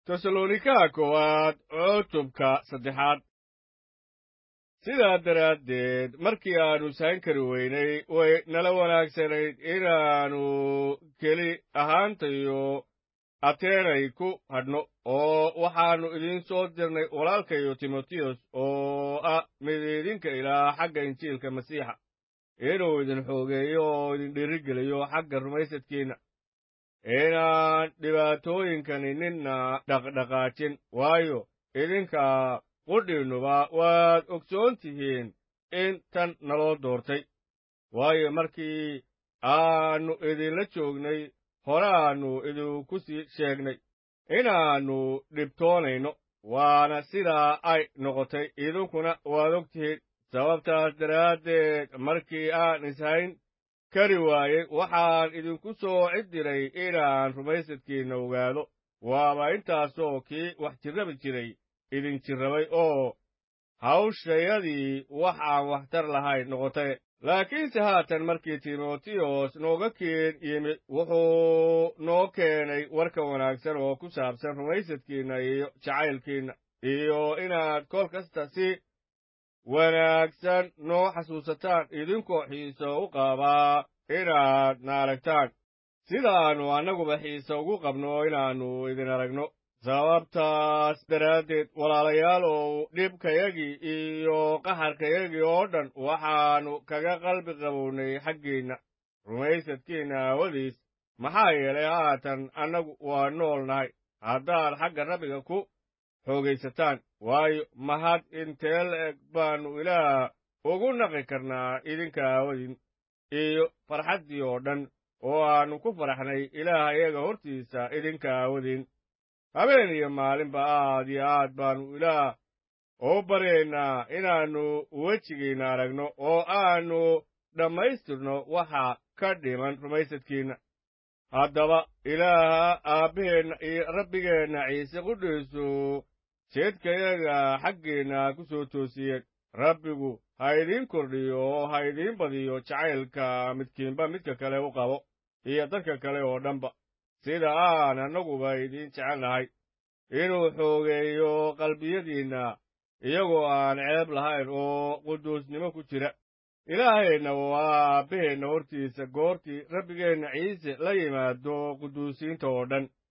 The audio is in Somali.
tesalonika koowaad cutubka saddexaad sidaa daraaddeed markii aannu sahan kari weynay way nala wanaagsanayd inaannu keli ahaantayo ateenay ku hadhno oo waxaannu idiin soo dirnay walaalkayo timotiyos oo ah mid idinka ilaa xagga injiilka masiixa inuu idin xoogeeyo oo idin dhiirigeliyo xagga rumaysadkiinna inaan dhibaatooyinkani ninna dhaqdhaqaajin waayo idinka qudhiinnuba waad ogsoon tihiin in tan naloo doortay waayo markii aannu idinla joognay horaannu idinku sii sheegnay inaannu dhibtoonayno waana sidaa ay noqotay idinkuna waad og tihiin sababtaas daraaddeed markii aan ishayn kari waayey waxaan idinku soo ciddiray inaan rumaysadkiinna ogaado waaba intaasoo kii wax jirrabi jiray idin jirrabay oo hawshayadii wax aan waxtar lahayn noqotay laakiinse haatan markii timotiyos nooga keen yimid wuxuu noo keenay warka wanaagsan oo ku saabsan rumaysadkiinna iyo jacaylkiinna iyo inaad kol kasta si wanaagsan noo xasuusataan idinkoo xiiso u qabaa inaad na aragtaan sidaannu annaguba xiise ugu qabno inaannu idin aragno sababtaas daraaddeed walaalayaalow dhibkayagii iyo qaxarkayagii oo dhan waxaannu kaga qalbi qabownay xaggiinna rumaysadkiinna aawadiis maxaa yeelay haatan annagu waa nool nahay haddaad xagga rabbiga ku xoogaysataan waayo mahad intee la-eg baannu ilaah ugu naqi karnaa idinka aawadin iyo farxaddii oo dhan oo aannu ku faraxnay ilaah iyaga hortiisa idinka aawadin habeen iyo maalinba aad iyo aad baannu ilaah u baryaynaa inaannu wejigiinna aragno oo aannu dhammaystirno waxa ka dhiman rumaysadkiinna haddaba ilaaha aabbaheenna iyo rabbigeenna ciise qudhiisu jeedkayaga xaggiinna ku soo toosiyeen rabbigu ha idiin kordhiyo oo ha idiin badiyo jacaylka midkiinba midka kale u qabo iyo dadka kale oo dhanba sida aan annaguba idiin jecelnahay inuu xoogeeyo qalbiyadiinna iyagoo aan ceeb lahayn oo quduusnimo ku jira ilaahayna waa aabbaheenna hortiisa goortii rabbigeenna ciise la yimaado quduusiinta oo dhan